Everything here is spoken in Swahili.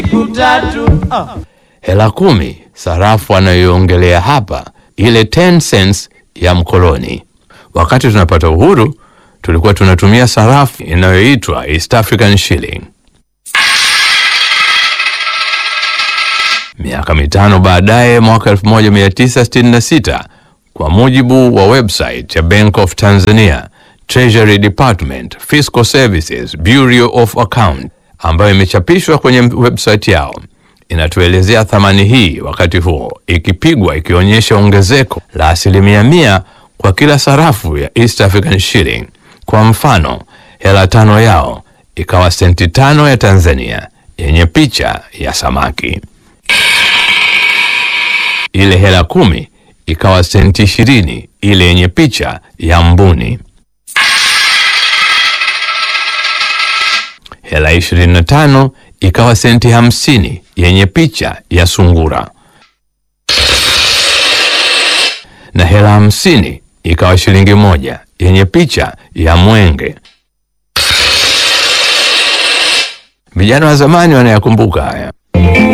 Hela kumi, sarafu anayoiongelea hapa, ile 10 cents ya mkoloni. Wakati tunapata uhuru, tulikuwa tunatumia sarafu inayoitwa East African Shilling. Miaka mitano baadaye, mwaka 1966, kwa mujibu wa website ya Bank of Tanzania, Treasury Department, Fiscal Services, Bureau of Account, ambayo imechapishwa kwenye website yao, inatuelezea thamani hii wakati huo ikipigwa ikionyesha ongezeko la asilimia mia kwa kila sarafu ya East African Shilling. Kwa mfano, hela tano yao ikawa senti tano ya Tanzania yenye picha ya samaki. Ile hela kumi ikawa senti ishirini ile yenye picha ya mbuni. Hela ishirini na tano ikawa senti hamsini yenye picha ya sungura, na hela hamsini ikawa shilingi moja yenye picha ya mwenge. Vijana wa zamani wanayakumbuka haya.